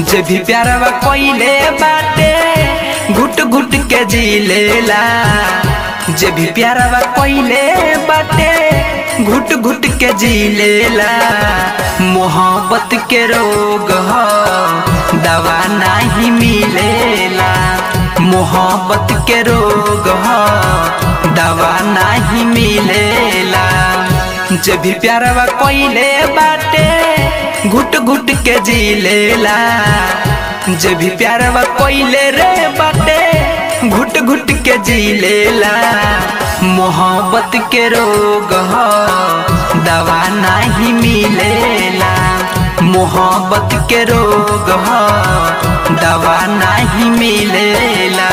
जे भी प्यारवा कोइले बाटे घुट घुट के जी लेला जे भी प्यारवा कोइले बाटे घुट घुट के जी लेला मोहब्बत के रोग ह दवा नहीं मिलेला मोहब्बत के रोग ह दवा नहीं मिलेला जे भी प्यारवा कोइले बाटे घुट घुट के जी लेला जे भी प्यारवा कोइले रे बाटे घुट घुट के जी लेला मोहब्बत के रोग ह दवा नहीं मिलेला मोहब्बत के रोग ह दवा नहीं मिलेला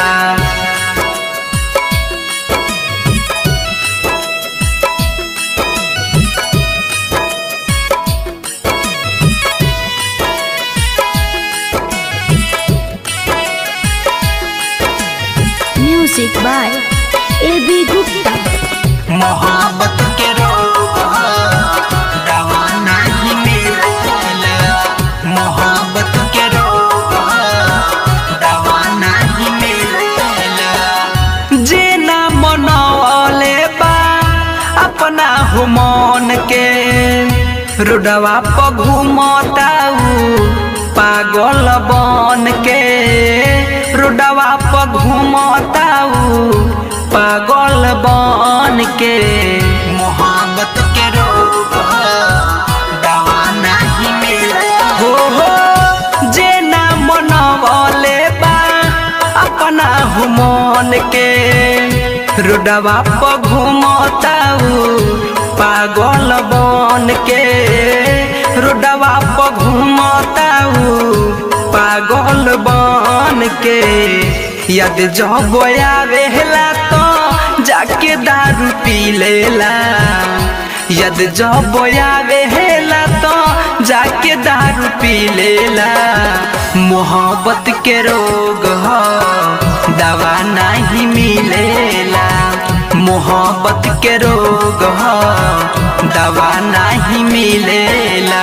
Music by A.B. Gupta. मोहब्बत के रोग ह, दवा नहीं मिलेला मोहब्बत के रोग ह, दवा नहीं मिलेला जे ना मनौले बा अपना हो मन के रोडवा पर घूमताऊ पागल बन के रोडवा पर घूमताऊ पागल बन के मोहब्बत के रोग ह, दवा नहीं मिले हो हो जे ना मनवले बा अपना हो मन के रोडवा पर घूमताऊ पागल बन के रोडवा पर घूमताऊ पागल बन के यद जब आवेला तो जाके दारू पी लेला यद जब आवेला तो जाके दारू पी लेला मोहब्बत के रोग ह दवा नहीं मिलेला मोहब्बत के रोग ह दवा नहीं मिलेला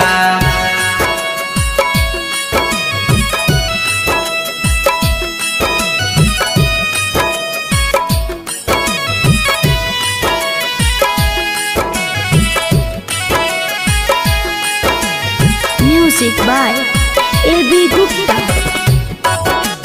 Music by A.B. Gupta.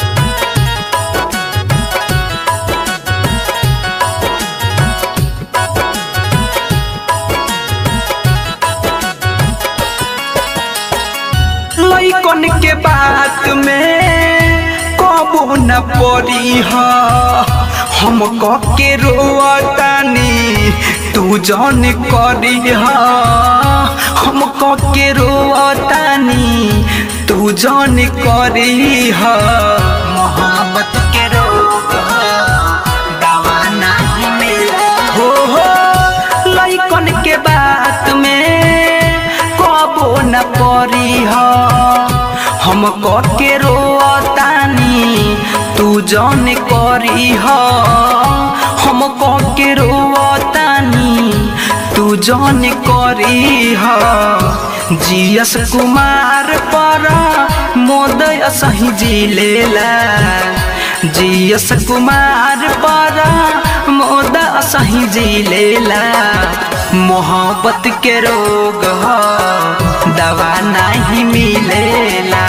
लइकन के बात में कबो न पड़ी ह हम के रोतानी तू जन करी ह हम के रोतानी तू जन करी ह मोहब्बत के रोग ह, दवा नहीं मिले हो हो लइकन के बात में कबो न परी ह हम के रोतानी तू जन करी ह हम के रोतानी तू जन करी ह जीएस कुमार पर मोदय सही जी लेला जीएस कुमार पर मोद सही जी लेला मोहब्बत के रोग ह दवा नहीं मिलेला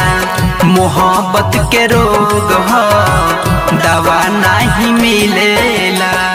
मोहब्बत के रोग ह दवा नहीं मिलेला